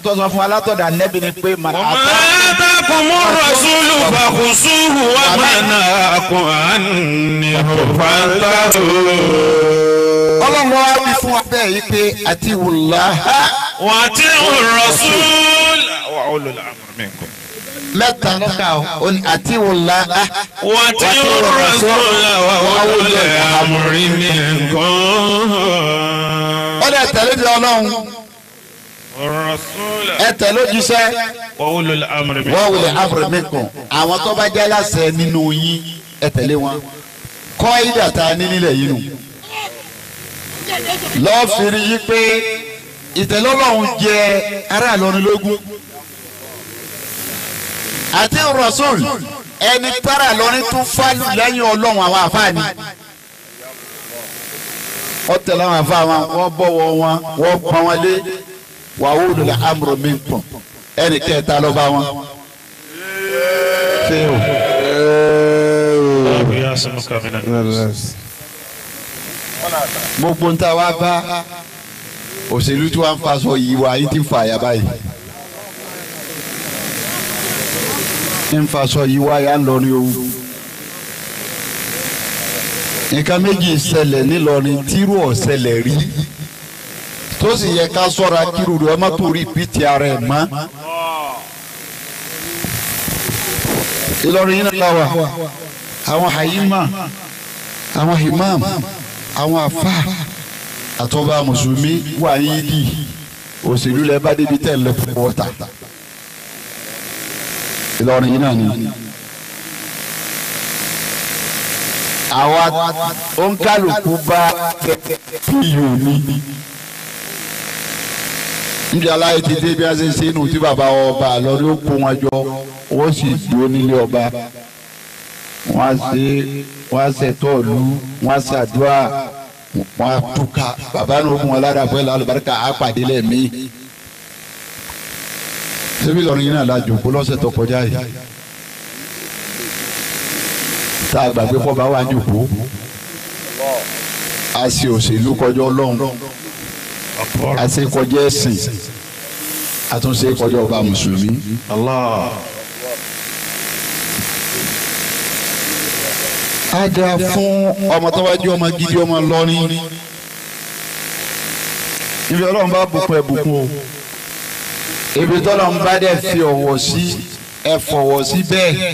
tó sọ fún alátọ̀dà nẹ́bi ni pé màá وما آتاكم الرسول فخذوه وما نهاكم عنه فانتهوا ọlọ́run wa wí fún wa bẹ́ẹ̀ yìí pé àti wùlá وأطيعوا الرسول وأولو الأمر منكم mẹ́ta lọ́kà ó ní àti wùlá وأطيعوا الرسول وأولو الأمر منكم ó lè tẹ̀lé di ọlọ́run الرسول ẹ tẹ̀lé ojúṣe وأولو الأمر wọ́n منكم wulẹ̀ abúlé kan àwọn tó bá jẹ́ láṣẹ nínú yín ẹ tẹ̀lé wọn kọ́ ìdàtà ní nílẹ̀ yìí nù lọ́ọ́ fìrí yí pé ìtẹ̀lọ́lọ́run jẹ ará Ìlọrin lógún àti Rasul ẹni tára Ìlọrin tún fálù lẹ́yìn ọlọ́run àwọn àfáàní wọ́n tẹ̀lé àwọn àfáà wọn wọ́n bọ̀wọ̀ wọn wọ́n pọ́n wọn lé wà wó lulẹ̀ amúrò mi pọ̀ ẹnì kẹta ló bá wọn. ṣé o. الله يعصمك من الناس gbogbo ń ta wá bá òṣèlú tí wọ́n ń faṣọ yìí wá yìí ti ń fa àyà báyìí. ń faṣọ yìí wá yà ń lọ ní owó. nǹkan méjì ṣẹlẹ̀ nílọrin tírú ọ̀ṣẹlẹ̀ rí tó sì yẹ ká sọ́ra kírù rẹ̀ ọmọ tó rí pt ara ẹ̀ mọ́. Ìlọrin yìí náà wà àwọn hayima àwọn imam àwọn afa àtọ́ba mùsùlùmí wà yín dì òṣèlú lẹ bá débi tẹ̀ lẹ fún wọ́tà Ìlọrin yìí náà ni. àwa òǹkàlùkù bá píyò ní níbi aláyé ti dé bí a ṣe ṣe inú tí bàbá ọba lọ ló kó wọn jọ wọ́n sì dúró nílé ọba wọ́n á ṣe wọ́n á ṣètò ìlú wọ́n á ṣàdúrà wọ́n á túká bàbá ní ogun ọ̀làdà fún ẹ̀là àlùbáríkà á pàdé lẹ́ẹ̀mí. ṣébí lọ́run yìí náà la jòkó lọ́sẹ̀ tó kọjá yìí tá a gbàgbé kọ́ bá wà jòkó a ṣe òṣèlú kọjá ọlọ́run a ṣe kọjá ẹ̀sìn a tún ṣe kọjá ọba mùsùlùmí. الله á dáa fún ọmọ tó bá jẹ́ ọmọ gidi ọmọ lọ́rin ibi ọlọ́run bá bùkún ẹ̀ bùkún o ibi tọ́lọ́run bá dẹ̀ fi ọ̀wọ̀ sí ẹ fọ̀wọ̀ sí bẹ́ẹ̀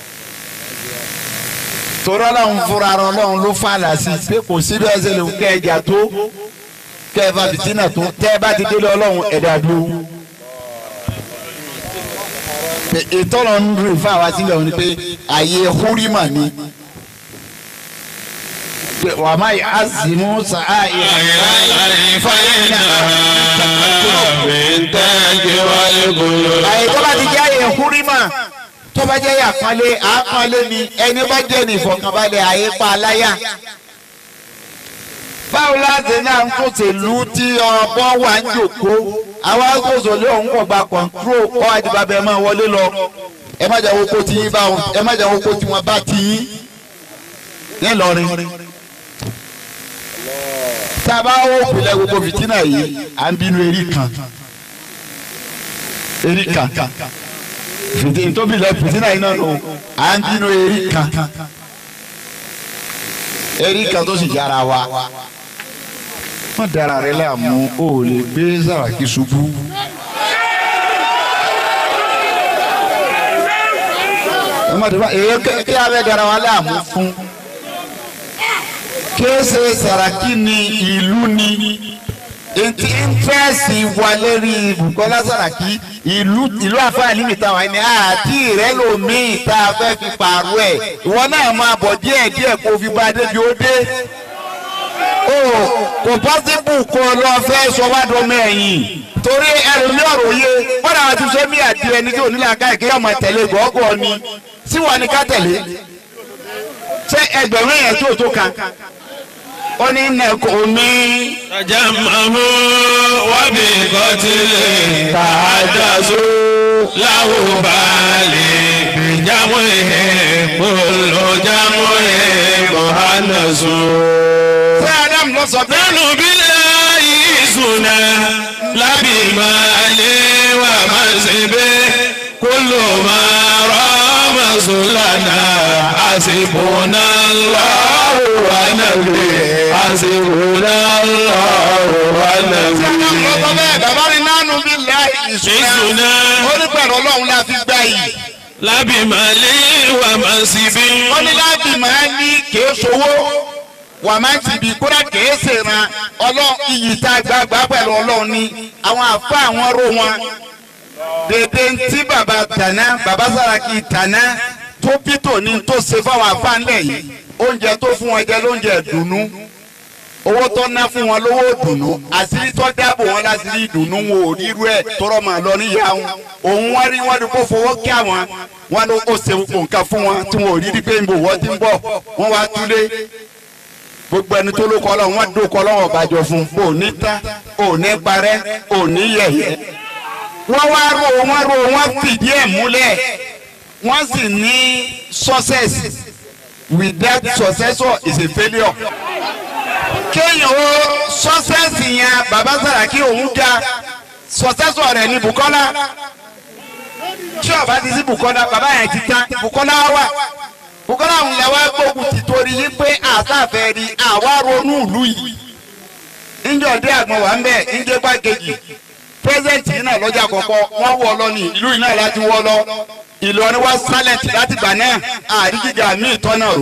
torí ọlọ́run fúnra ara ọlọ́run ló fàlà sí pé kò sí bẹ́ẹ̀ ṣe lè kẹ́ ẹja tó kẹ́ ẹ bá fìtínà tó tẹ́ ẹ bá ti délé ọlọ́run ẹ̀dá dúró pé ìtọ́lọ̀ ń rìn fún àwa sílẹ̀ òní pé àyè húrímà ni pé wà má yà á sì mú sàá àyè tó bá ti jẹ́ àyè húrímà tó bá jẹ́ àpọ́nlé àpọ́nlé ni ẹni bá jẹ́ ní ìfọ̀kànbalẹ̀ àyè pa aláyà báwo láti náà ń tòṣèlú tí ọbọ wà ń jòkó àwa gbòòsò lé òun kò gba kọ̀ǹtró kọ́ àdìbàbẹ̀ ẹ̀ máa wọlé lọ ẹ má jà wọ́pọ̀ tí yín bá wọn ẹ má jà wọ́pọ̀ tí wọ́n bá ti yín nílọrin. tá a bá wọ òpìlẹ̀ gbogbo fìtínà yìí à ń bínú erí kan erí kan fìtínà tó bìlẹ̀ fìtínà yìí náà nù à ń bínú erí kan erí kan tó sì yára wa má dara rẹ láàmú o ò lè gbé Sàràkí ṣubú. ẹ má dara èyí kí a bẹ dara wa láàmú fún kéésì Sàràkí ni ìlú ni ètí íńtírẹ́sì wa lérí Bùkọ́lá Sàràkí ìlú ìlú àfáàní mi táwọn ẹni àti ìrẹ́lòmíì tá a fẹ́ fi pààrọ̀ ẹ̀ ìwọ náà máa bọ̀ díẹ̀ díẹ̀ kó fi bá a débi ó dé o kò pọ́sibú kó lọ fẹ́ sọ́wádọ́mọ ẹ̀yìn torí ẹlòmí ọ̀rọ̀ yé bọ́dà àti sẹ́mi àti ẹni tí onílé aká ìkéyà máa tẹ̀lé gọ́gọ́ ni tí wọ́n ní ká tẹ̀lé ṣé ẹgbẹ̀rún èèyàn tó tó kan ó ní nẹ̀kọ́ mi. tajamahu wabi kọtile tajasu lahu baali bijamu ihe kolo jamu ihe mohanasu. ṣé Adam lọ sọ bẹ́ẹ̀. nanu bila yisuna labi maale wa ما رام سلنا حسبنا الله ونبي حسبنا الله ونبي lọ́tọ́ bẹ́ẹ̀ bàbá mi nánú bí láì ìṣúná ìṣúná ó ní pẹ̀lú ọlọ́run la fi gbá yìí lábì màlí wà má sí bí. ó ní láti máa ní kèé sowó wà máa ti bí kódà kèé sèràn ọlọ́run iyì tá a gbàgbà pẹ̀lú ọlọ́run ní àwọn àfa àwọn ró wọn dèdè ntí bàbá tàná bàbá Sàràkí tàná tó pító ní tó ṣe fáwọn àfa ńlẹ̀ yìí oúnjẹ tó fún wọn jẹ lóúnjẹ dùnú owó tó ná fún wọn lówó dùnú àṣírí tó dáàbò wọn láṣírí dùnú wọn ò rírú ẹ tọrọ mà lọ níyà wọn òun wọn rí wọn rí kó fowó kí àwọn wọn ló kó ṣe gbogbo nǹkan fún wọn tí wọn ò rí rí pé nbò wọn ti ń bọ̀ wọn wá túlé gbogbo ẹni tó ló kọ lọ wọn dó kọ lọ́wọ́ bàjọ fún ò ní tán ò ní parẹ́ ò ní yẹ̀yẹ́ wọn wá ro wọn ro wọn fìdí ẹ̀ múlẹ̀ wọn sì ní success without successor is a failure kéèyàn ó sọ́sẹ́sì yẹn bàbá Sàràkí òun ga sọ́sẹ́sọ̀ rẹ̀ ní Bùkọ́lá tí ọba ti sí Bùkọ́lá bàbá yẹn ti tán Bùkọ́lá wà Bùkọ́lá òun lè wá gbógun ti torí yí pé àtàfẹ́ rí àwa ronú ìlú yìí níjọ́ dé àgbọn wà ń bẹ̀ níjẹ́ gbàgejì pírẹsidẹ̀ntì yìí náà lọ́jà kọ̀kọ́ wọ́n wọ́ lọ ní ìlú yìí náà láti wọ́ lọ Ìlọrin wá sálẹ̀ntì láti gbà náà àríjìjà míì tọ́nà rò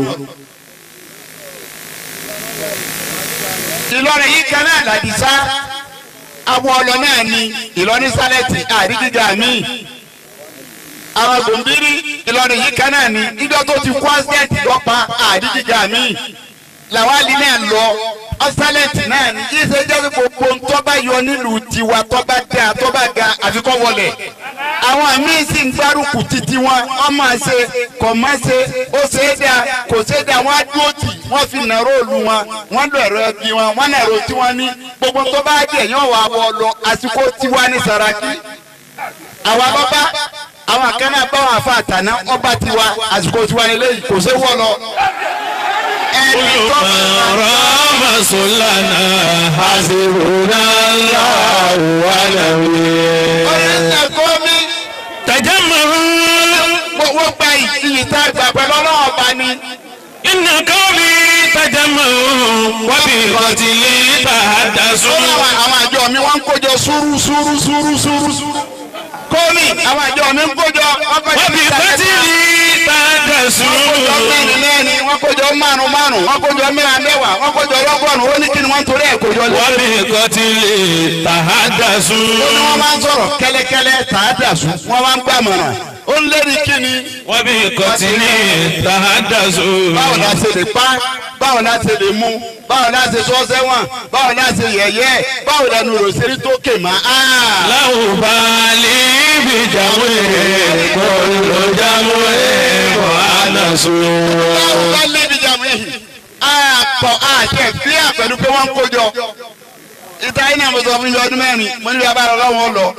ìlọrin yìí kan náà làdìsá àwọn ọlọ náà ni ìlọrin sálẹ̀tì àrígíga mi àwọn gbòǹbírí ìlọrin yìí kan náà ni ìjọ tó ti kó ásẹ́ẹ̀tì lọ́pa àrígíga mi làwọn alì náà lọ ọ́sálẹ̀tì náà ni kí ṣe jẹ́ gbogbo ntọ́ba yọ nílùú tiwa tọ́ba dá tọ́ba ga àfikọ́ wọlé àwọn míín sì ń gbárùkù títí wọn wọn máa ṣe kò má ṣe ó ṣe é dá kò ṣe é dá wọn á dúró tì wọn fi nàró òlu wọn wọn lọ ẹ̀rọ ẹbí wọn wọn nàró tí wọn ní gbogbo tó bá jẹ yàn wà wọ lọ àsìkò tiwa ní Sàràkí àwa bàbá àwọn akẹ́nà báwọn afa àtàná ọba tiwa àsìkò tiwa ní lẹ́yìn kò ṣe wọ́ lọ. ẹni tó bá رام سلنا حسبنا الله ونبي ọ̀rẹ́sẹ̀ kọ́ mi تجمعوا wọ́n gba ìyí tá a gbà pẹ̀lú ọlọ́wọ́ bá ní. إن قومي تجمعوا وبقتل تحدثوا àwọn àwọn àjọ mi wọ́n ń kójọ sùúrù sùúrù sùúrù sùúrù sùúrù. kọ́mi àwọn àjọ mi ń kójọ wọ́n kójọ وبقتل تحدثوا kójọ mẹ́rin mẹ́rin wọ́n kójọ márùn márùn wọ́n kójọ mẹ́rin mẹ́wàá wọ́n kójọ lọ́gọ́rùn ó ní kí ni wọ́n torí ẹ̀ kójọ lọ. وبقتل تحدثوا ó ní wọ́n máa ń sọ̀rọ̀ kẹ́lẹ́kẹ́lẹ́ tààdà sùn wọ́n máa ń gbàmọ̀ràn ó ń lérí kí ni. وبقتل تحدثوا báwo la ṣe lè pa báwo la ṣe lè mú báwo la ṣe sọ sẹ́wọ̀n báwo la ṣe yẹ̀yẹ́ báwo la nu ròṣèré tó kè má. له بالي بجمعه كل جمعه وأنس báwo bá lébi jàmù yìí àpọ̀ àti ẹ̀fíà pẹ̀lú pé wọ́n ń kójọ. ìta yìí náà mo sọ fún yín ọdún mẹ́rin mo ní bí abára ọlọ́wọ́ lọ.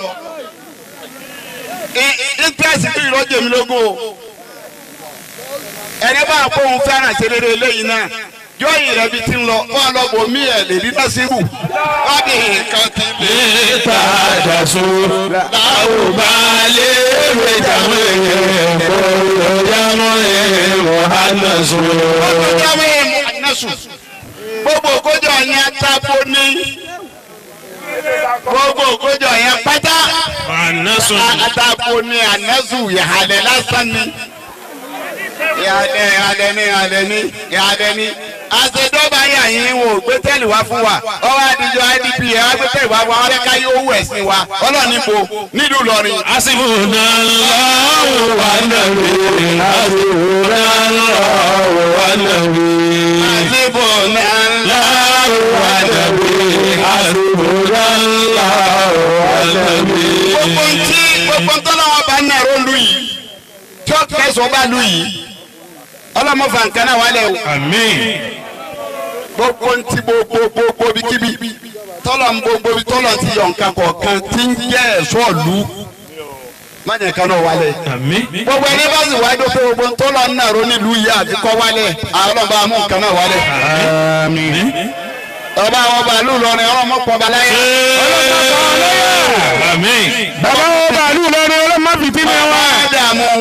íńtẹ́sì tó ìrọ́jò mi lógún o. ẹni bá a kó òun fẹ́ràn ṣe rere eléyìí náà jọ́yìn rẹ̀ bi ti ń lọ wọ́n á lọ bò mí ẹ̀ lè rí násìrù wọ́n bí nǹkan ti lè. تحدثوا له بالي بجمعه كل جمعه وأنس ọjọ́ mi mú ànásù gbogbo òkójọ yẹn tábó ní gbogbo òkójọ yẹn pátá وأنس àtàbó ní ànásù ìhàlẹ̀ lásán ni ìhàlẹ̀ ìhàlẹ̀ ní ìhàlẹ̀ ní ìhàlẹ̀ ní àṣedọ́gba yà yín wò gbé tẹ́lì wá fún wa ọwọ́ àdìjọ idp ẹ̀ wá gbé tẹ́lì wá fún wa ọlẹ́ka yóò wù ẹ̀sìn wa ọlọ́ọ̀ni bo nílùú Ìlọrin. حسبنا الله والنبي حسبنا الله والنبي àdìbò náà ńlá الله والنبي حسبنا الله والنبي gbogbo ntí gbogbo ntọ́lọ́wọ́ bá ní ẹ̀rọ lu yìí tí ó kẹsàn-án bá lu yìí ọlọ́mọ fàǹkà náà wálẹ̀ o آمين gbogbo ntí gbogbo gbogbo bíkíbi tọ́lọ̀ ń gbogbo bí tọ́lọ̀ ti yọ̀ nǹkan kọ̀ọ̀kan tí ń jẹ́ ẹ̀ṣọ́ lu májẹ̀ kan náà wálẹ̀ آمين gbogbo ẹni bá sì wájú pé gbogbo ntọ́lọ̀ ń nàró nílùú yìí àti kọ́ wálẹ̀ ọlọ́ba amú nǹkan náà wálẹ̀ آمين ọba àwọn bàálù lọrin ọlọ́mọ pọ̀ baláyà آمين bàbá wọn bàálù lọrin ọlọ́mọ fìtí ni bàbá wọn. àdàmú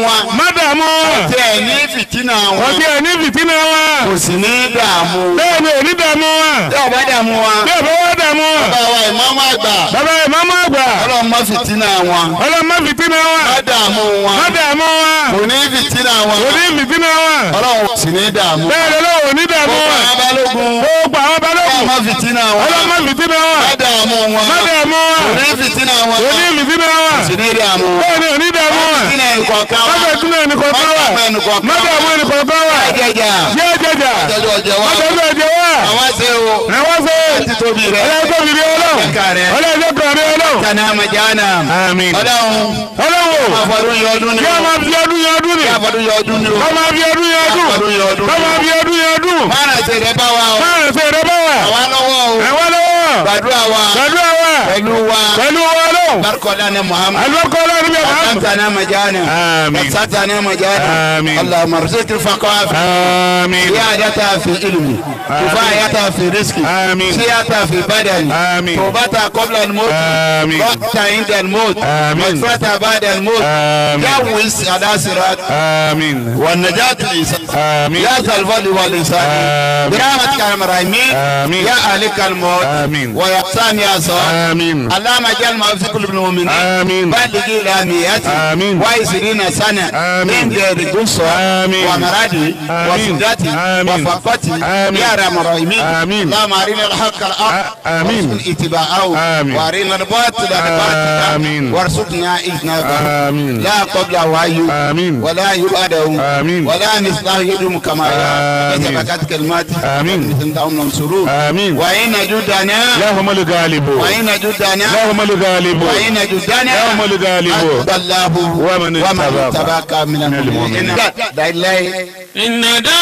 wọn. tí ẹ ní fìtínà wọ́n wọn ti ẹ̀ ní fìtínà wọn. kò sì ní dààmú bẹ́ẹ̀ ni òní dààmú wọn. tí ọba dààmú wọn bí ọ̀bẹ wọ́n dààmú wọn. bàbá wa ìmáàmù àgbà bàbá ìmáàmù àgbà. ọlọ́run má fìtínà wọn ọlọ́mọ fìtínà wọn. má dààmú wọn má dààmú wọn. kò ní fìtínà wọn òní fìtínà wọn. ọlọ́run sì ní dààmú bẹ́ẹ̀ ni lọ́wọ́ òní dààmú gbogbo wọn. àwọn balógun gbogbo àwọn balógun. ọlọ́run má fìtínà wọn ọlọ́mọ fìtínà wọn. má dààmú wọn má dààmú wọn. kò ní fìtínà wọn òní fìtínà wọn. sì ní dààmú bẹ́ẹ̀ ni òní dààmú wọn. fìtínà ìkọ̀ọ̀kan má wọn fìtínà ẹnìkọ̀ọ̀kan wa. má dààmú ẹnìkọ̀ọ̀kan má dààmú ẹnìkọ̀ọ̀kan wa. jẹjà jẹ́ jẹjà. jẹjọ ọjẹ má wa tẹ̀lé ẹ̀jẹ̀ wa. àwọn ṣe o ẹ̀wọ́n ṣe. àti tóbi rẹ ọlọ́jọ́ bìbí ọlọ́run. Ẹ̀ka rẹ̀. ọlọ́jọ́ kan rẹ̀ ọlọ́run. kana majana àmín. ọlọ́run ọlọ́run. àfọdún yọ ọdún ni kí a o máa fi ọdún yẹn ọdún ni. àfọdún yọ ọdún ni o kọ́ máa fi ọdún yẹn ọdún. àfọdún yọ ọdún kọ́ ni máa o fi ọdún yẹn ọdún. máa ṣe rẹ bá wa o máa rẹ̀ sí ẹ̀rọ bá wà. àwa lọ́wọ́ o ẹ̀wọ́n lọ́wọ́. gbàdúrà wa gbàdúrà wa. pẹ̀lú wa pẹ̀lú wa ọlọ́run. barikọlá ni muhammad alùpùpù ọlọ́run bí ọ̀gá. أقمتنا مجانا آمين. وسعتنا مجانا آمين. اللهم ارزق الفقاف àmín. زيادتها في علمي كفايتها في رزقي آمين. سيادتها في بدني آمين. توبتها قبل الموت آمين. وقتها عند الموت آمين. مغفرتها بعد الموت آمين. جوز على صراط آمين. والنجاة الإنسان آمين. يا ذا الفضل والإنسان آمين. برحمتك يا الراحمين آمين. يا أهلك الموت آمين. ويا إحسان يا صالح آمين. اللهم اجعل ما في قلوب المؤمنين آمين. بلغ الى مئات آمين. وعشرين سنة آمين. من غير قصة آمين. ومرض آمين. وسدات آمين. وفقة آمين. يا رب الراحمين آمين. اللهم أرنا الحق الحق آ- آمين. وارزقنا اتباعه آمين. وأرنا الباطل الباطل آمين. وارزقنا اجتنابه آمين. لا قبل وعي آمين. ولا يبعده آمين. ولا مثله يدوم كما آمين. يتبكت كلمات آمين. انتم نصروه آمين. وإن جدنا لهم الغالب وإن جدنا لهم الغالب وإن جدنا يوم الغالب أتبى الله ومن اتبعك اتبعك من المؤمنين لا إله إن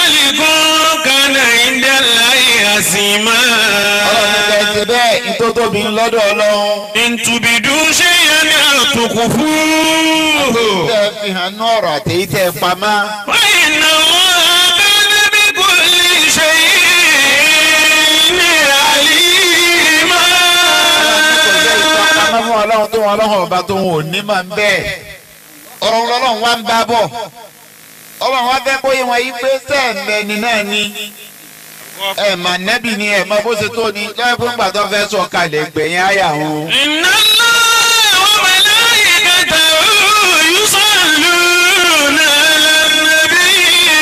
ذلكم كان عند الله عظيما ọlọ́run ní kẹ́ ẹ ṣe bẹ́ẹ̀ ìtótóbi lọ́dọ̀ ọlọ́run. إن تبدوا شيئا أو تخفوه tẹ́ ẹ fi hàn ní ọ̀rọ̀ àtẹ̀yí tẹ́ ẹ pamọ́. وإن الله كان بكل شيء عليما kò jẹ́ ìtọ́pamọ́ fún ọlọ́run tó wọn ọlọ́run ọba tó wọn ò ní máa ń bẹ́ẹ̀. ọ̀rọ̀ wọn ọlọ́run wá ń bá bọ̀. ọlọ́run wá fẹ́ kóyè wọn yí pé sẹ́ẹ̀mẹ́ni náà ni. ẹ mà nẹ́bì ni ẹ mọ bó ṣe tó ni lọ́yẹ̀ fún gbàtọ́ fẹ́ sọ kalẹ̀ gbẹ̀yìn àyà wọn. إن الله وملائكته يصلون على النبي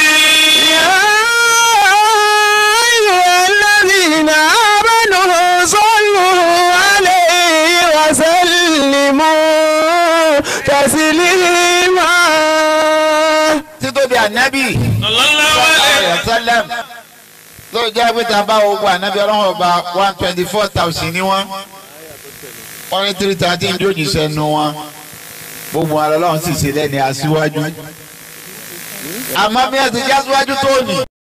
أيها الذين آمنوا صلوا عليه وسلموا تسليما títóbi ànábì. صلى الله عليه sallam ló jẹ́ pé tá a bá gbogbo ànábì ọlọ́run ọba one twenty four thousand ni wọ́n wọ́n ní three thirteen jójì sẹ́nu wọn gbogbo wọn lọ́lọ́run sì ṣe lẹ́ni aṣíwájú àmọ́ bí wọ́n ti jẹ́ aṣíwájú tó nì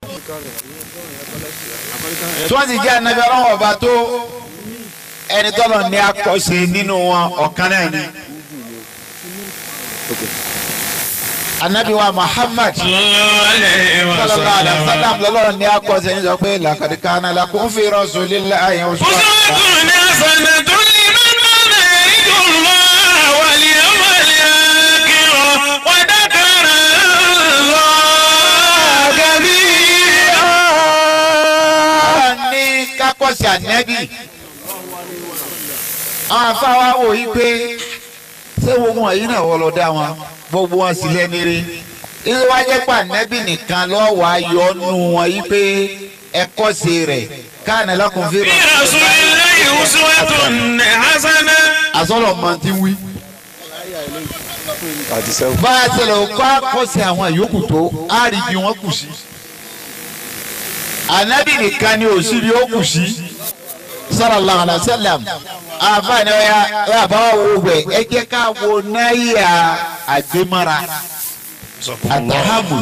tí wọ́n ti jẹ́ ànábì ọlọ́run ọba tó ẹni tọ́lọ̀ ní akọ́ṣe nínú wọn ọ̀kan náà ni ànábì wa Muhammad صلى الله عليه sallallahu alaihi وسلم wasallam lọ́lọ́run ní akọ́sẹ̀ ní sọ pé laqad kana lakum fi rasulillahi uswatun أسوة حسنة لمن كان يرجو الله واليوم الآخر وذكر الله كثيرا Ọlọ́run ní kákọ́sẹ̀ ànẹ́bì àwọn afáwa wò yí pé ṣé gbogbo wọn yìí náà wọ́n lọ dá wọn gbogbo wọn sì lẹ́ni rí ilé wa jẹ́ pé ànẹ́bì nìkan lọ́wọ́ ayọ̀ nù wọn yí pé ẹ̀kọ́sẹ̀ rẹ̀ kana lakum fi في رسول الله أسوة حسنة àsọ̀rọ̀ mọ̀ ti wí. bá a ṣẹlẹ̀ kó àkọsẹ̀ àwọn yòókù tó á rí bí wọ́n kù sí. ànábì nìkan ni ò sí bí ó kù sí. sallallahu alaihi wasallam àfààní ọ̀ya ẹ̀ àbáwọ̀ wo wẹ̀ ẹ jẹ́ ká wo náírà àgbémọ́ra àtàhámù.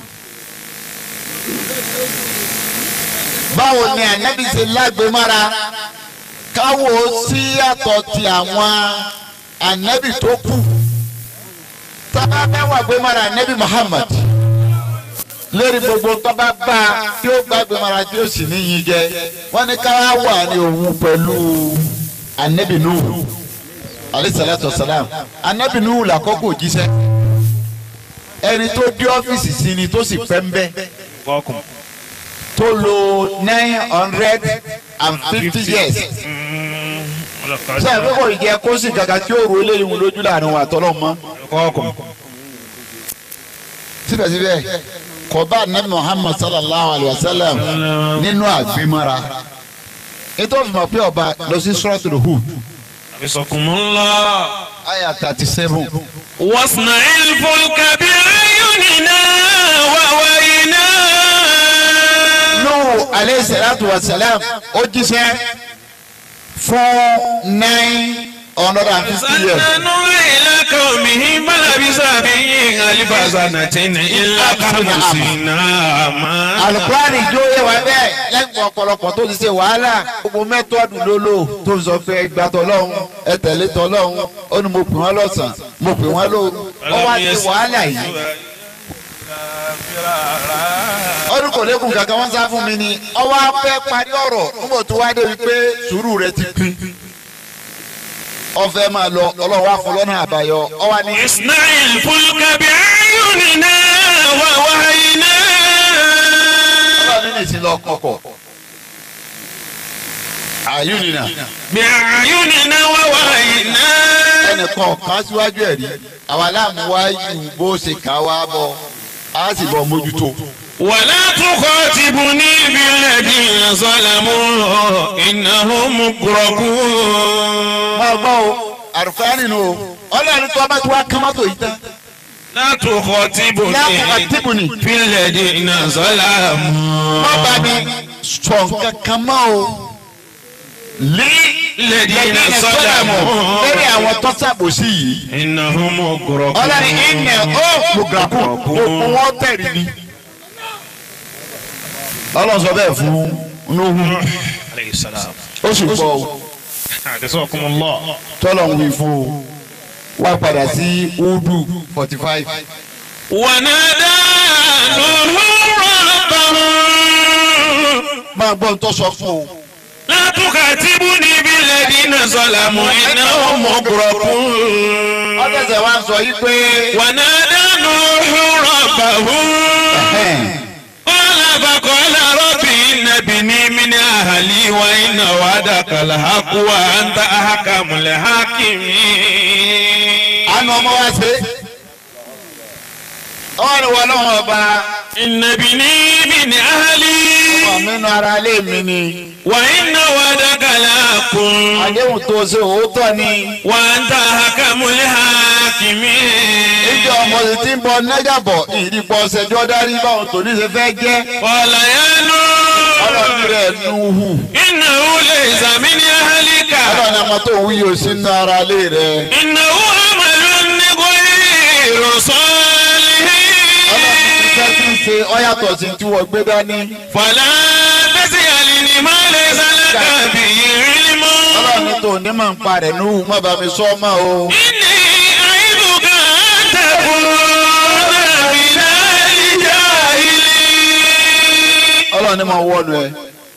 báwo ni ànábì ṣe lágbémọ́ra káwo sí àtọ̀ ti àwọn ànábì tó kù tọ́ba mẹ́wàá gbé mara ànábì Muhammad lórí gbogbo tọ́ba bá a tí ó gbàgbé mara tí ó sì níyìn jẹ wọ́n ní ká wà ní òun pẹ̀lú ànábì Nuhu alayhi salatu wa salam ànábì Nuhu làkọ́kọ́ jíṣẹ́ ẹni tó dé ọ́fíìsì sí ni tó sì pẹ́ ń bẹ́ Welcome. tó lo nine hundred and fifty years ṣe é kókò ìjẹ kó sì gàgà tí ó ro eléyìí wọn lójú láàrin wa tọ́lọ́ mọ́ Welcome. síbẹ̀síbẹ̀ kọba nabi muhammad sallallahu alayhi wa sallam nínú àgbémọ́ra ètò ìfìmọ̀ pé ọba lọ sí suratul Hud Abisakumullah. aya thirty seven. واصنع الفلك بأعيننا ووينا nuhu aleyhi salatu wa salam ó jíṣẹ́ fún nine hundred and fifty years. سننظر إلى قومه فلبث بهم ألف سنة إلا خمسين عاما alukurani jó yẹ wá bẹ́ẹ̀ lẹ́yìn ọ̀pọ̀lọpọ̀ tó ti ṣe wàhálà gbogbo mẹ́tọ́ọ̀dù ló lò tó fi sọ pé ẹgbà tọ́lọ́hún ẹ tẹ̀lé tọ́lọ́hún ó ní mo pè wọ́n lọ́sàn mo pè wọ́n lóru ó wá ṣe wàhálà yìí ọdún kò lékun kankan wọ́n sá fún mi ni ọwọ́ afẹ́ parí ọ̀rọ̀ nígbà tó wá débi pé sùúrù rẹ ti pín ọfẹ máa lọ ọlọ́wọ́ afọlọ́nà àbáyọ ọwọ́ ni. اصنع الفلك بأعيننا ووحينا ọlọ́run ní ìsìn lọ kọ̀kọ̀ àyùnìnà بأعيننا ووحينا ẹnìkan kan síwájú ẹ̀ rí àwa láàmú wáyù bó ṣe kà wá bọ̀ á sì bọ̀ mójútó. ولا تخاطبني بالذين ظلموا إنهم مغرقون máa gbọ́ o àrùfáà nínú o ọlọ́run tó bá ti wá kán mọ́tò yìí tán. لا تخاطبني لا تخاطبني. بالذين ظلموا má bá mi sọ nǹkan kan mọ́ o. lé الذين lẹ́yìn ظلموا lórí àwọn tó ṣàbòsí yìí. إنهم مغرقون ọlọ́run ìnẹ̀ ó gbogbo gbogbo wọn tẹ̀rí ni. ọlọ́run sọ bẹ́ẹ̀ fún Nuhu عليه السلام ó sì gbọ́ o جزاكم الله tọ́lọ̀ ń wí fún o wá padà sí udu forty five. ونادى نوح ربه máa gbọ́ ń tọ́ sọ fún o. لا تخاطبني بالذين ظلموا إنهم مغرقون ọ̀dẹ̀sẹ̀ wa ń sọ yí pé. ونادى نوح ربه قال فقال رب إن ابني من أهلي وإن وعدك الحق وأنت أحكم الحاكمين àánú ọmọ wa ṣe. ọwọ́ ni wọ́n lọ́wọ́ ọba. إن ابني من أهلي ọmọ mi nu ara ilé mi ni. وإن وعدك الحق àdéhùn tó ṣe òótọ́ ni. وأنت أحكم الحاكمين ìjọ ọmọ sì ti ń bọ nẹ́gàbọ̀ ìdìbò ṣẹjọ́ dárí báwọn tòní ṣe fẹ́ jẹ́. قال يا ọlọ́run نوح rẹ̀ Nuhu. إنه ليس من أهلك ọlọ́run ọmọ tó wúyè ò sí nu ara ilé rẹ̀. إنه عمل غير صالح ọlọ́run ti fẹ́ kí n ṣe ọ́yàtọ̀ sí tí wọ́n gbé dání. فلا تسألني ما ليس لك به علم ọlọ́run tó ní mọ̀ ń pa rẹ̀ Nuhu má bàa mi sọ ọ́ mọ́ o. إني أعظك أن تكون من الجاهلين ọlọ́run ní mọ̀ wọ́nu ẹ̀.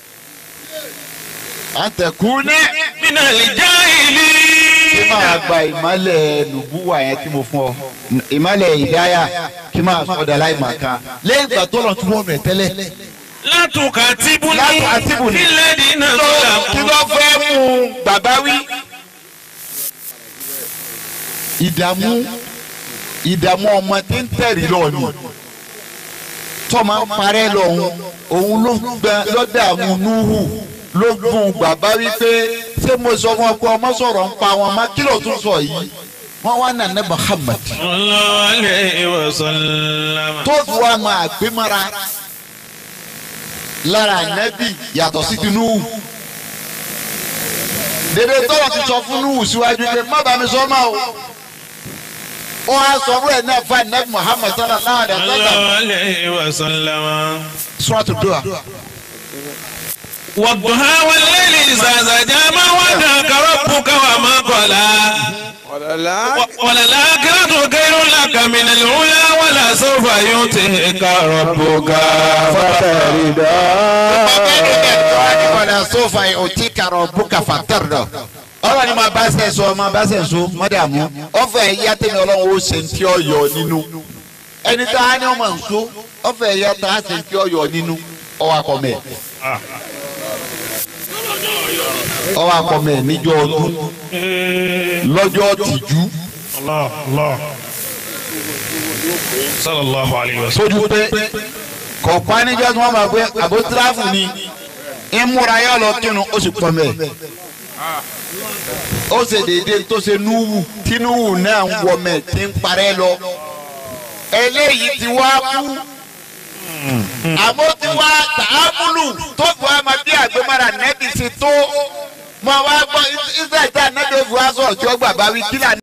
à ń tẹ̀kú ní. من الجاهلين kí máa gba ìmọ̀lẹ̀ nùbúwà yẹn tí mo fún ọ ìmọ̀lẹ̀ ìdáyà kí máa sọ̀dọ̀ aláìmọ̀kan lẹ́yìn ìgbà tó lọ tún wọ́n rẹ̀ tẹ́lẹ̀. لا تكاتبني لا تكاتبني. في الذين kí ظلموا ló fẹ́ mú bàbá wí. ìdààmú ìdààmú ọmọ tí ń tẹ̀rí lọ́ọ̀nù tọ́mọ ń parẹ́ lọ́hùn òun ló gbẹ lọ́dààmú núhù ló gún bàbá wípé ṣé mo sọ fún ọ pé ọmọ sọ̀rọ̀ ń pa wọn má kí ló tún sọ yìí wọ́n wá nà ní Muhammad صلى الله عليه وسلم tó fi wá máa gbé mọ́ra lára nẹ́bì yàtọ̀ sí ti núhù dèdè tọ́wọ́ ti sọ fún núhù síwájú pé má bàa mi sọ máa o ó wá sọ fún ẹ̀ náà fún nẹ́bì Muhammad sallallahu alaihi صلى wasallam الله عليه وسلم suratu Duha. والضحى والليل إذا سجى ما ودعك ربك وما قلى وللآخرة خير لك من الأولى ولسوف يؤتيك ربك wala sofa yu'tika rabbuka fatarda. ọlọ́run ni máa bá ṣe sọ máa bá ṣe sọ mọ́dàmú ọ̀fẹ́ yá tẹ̀lé ọlọ́run ó ṣe ti ọ̀yọ́ nínú. ẹni tá a ní ọmọ nso ọfẹ ẹyẹ tá a sì ń fi ọyọ nínú ọwọ akọmẹ ọwọ akọmẹ níjọ́ ọdún lọ́jọ́ tìjú Allah Allah sallallahu alayhi wa sallam. sójú pé kọ̀ọ̀pá níjọ́ tí wọ́n máa gbé àbótíráfù ni ìmúra yọ lọ kírun ó sì pọ̀ mẹ́ ó ṣe déédéé tó ṣe núwù tí núwù náà ń wọ mẹ́ tí ń parẹ́ lọ eléyìí ti wá kú àmọ́ tí wá tààmúlù tó fún wa máa bí àgbémára nẹ́bí ṣe tó mọ wá gbọ́ israẹli tá a nẹ́bí ó fi wá sọ̀rọ̀ tí ó gbà bá wí kí là